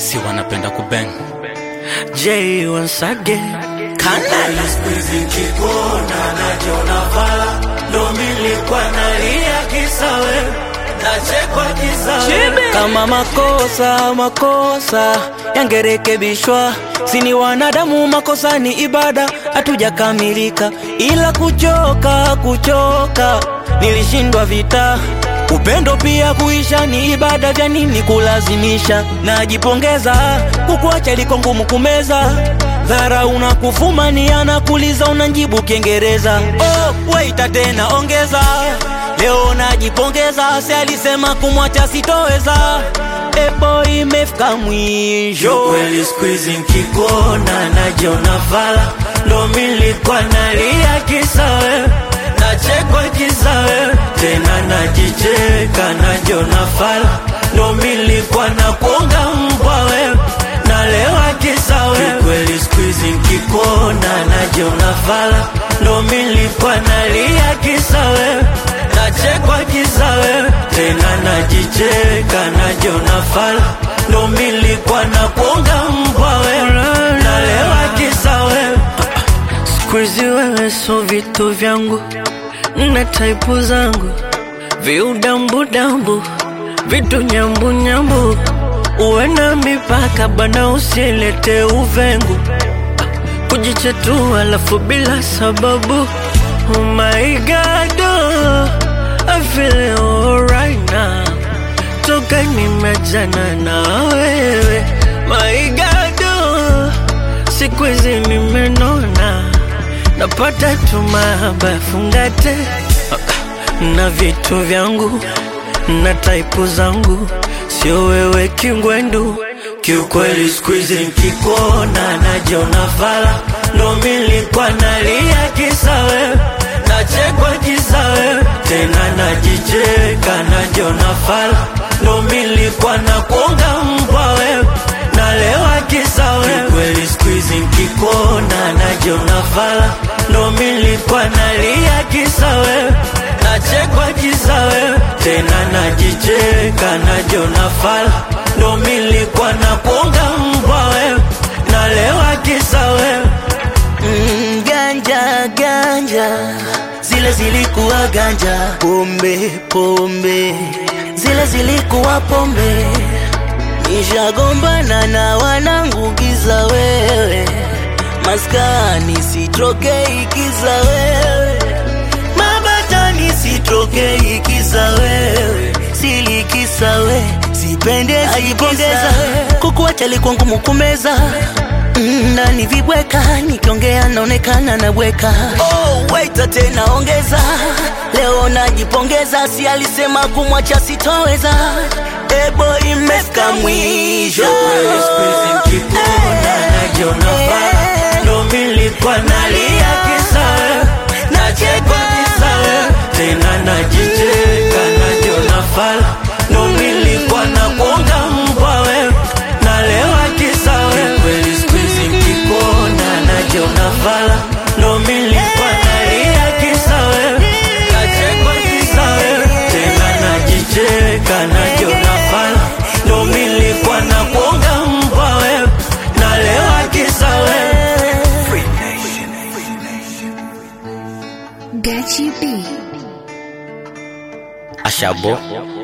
si wanapenda kubeng J once again Kanala Squeezy kikona najiona vala ndo milikuwa nalia kisa wewe nachekwa kisa wewe kama makosa makosa yangerekebishwa, sini wanadamu, makosa ni ibada, hatujakamilika, ila kuchoka kuchoka, nilishindwa vita Upendo pia kuisha ni ibada, vya nini kulazimisha? Najipongeza, kukuacha liko ngumu kumeza. Dhara unakufumania na kuliza, unanjibu Kiingereza. Oh, waita tena ongeza, leo najipongeza, si alisema kumwacha sitoweza. Epo imefika mwisho. kweli squeezy nkikona najiona vala ndo milikuwa nalia kisa wewe nachekwa kisa wewe tena najicheka najiona fala ndo milikuwa na kuonga mbwa wewe nalewa kisa wewe kweli squeezy nkikona najiona vala ndo milikuwa nalia kisa wewe nachekwa kisa wewe tena najicheka najiona fala ndo milikuwa na kuonga mbwa wewe nalewa kisa wewe Squeezy wewe so vitu vyangu na taipu zangu viudambudambu vitu nyambunyambu uwe na mipaka bana usilete uvengu kujichetua alafu bila sababu oh my god oh, I feel alright now toka nimejana na wewe my god oh, siku hizi nimenona napata tu mahaba fungate na vitu vyangu na taipu zangu sio wewe kingwendu kiukweli squeezy nkikona najiona fala ndo milikuwa nalia kisa wewe nachekwa kisa wewe tena najicheka najiona fala ndo milikuwa na kuonga mbwa wewe nalewa kisa wewe kweli squeezy nkikona najiona fala ndo milikuwa nalia kisa wewe nachekwa kisa wewe tena najicheka najiona fala ndo milikuwa na kuonga mbwa wewe nalewa kisa wewe Mm, ganja ganja zile zilikuwa ganja, pombe pombe zile zilikuwa pombe. Nishagombana na wanangu giza wewe, maskani sitrokei kiza wewe, mabatani sitrokei kiza wewe, silikisa we sipende ajipongeza, kukuacha likuwa ngumu kumeza Mm, ndani vibweka nikiongea naonekana nabweka. Oh, waita tena ongeza, leo najipongeza, si alisema kumwacha sitoweza. Ebo imefika mwisho. Kweli squeezy nkikona najiona fala ndo milikuwa nalia kisa wewe nachekwa kisa wewe tena najicheka najiona fala ndo milikuwa na kuonga mbwa wewe nalewa kisa wewe kweli squeezy nkikona najiona fala ndo milikuwa nalia kisa wewe nachekwa kisa wewe tena najicheka najiona fala ndo milikuwa na kuonga mbwa wewe nalewa kisa wewe Gachi B. ashabo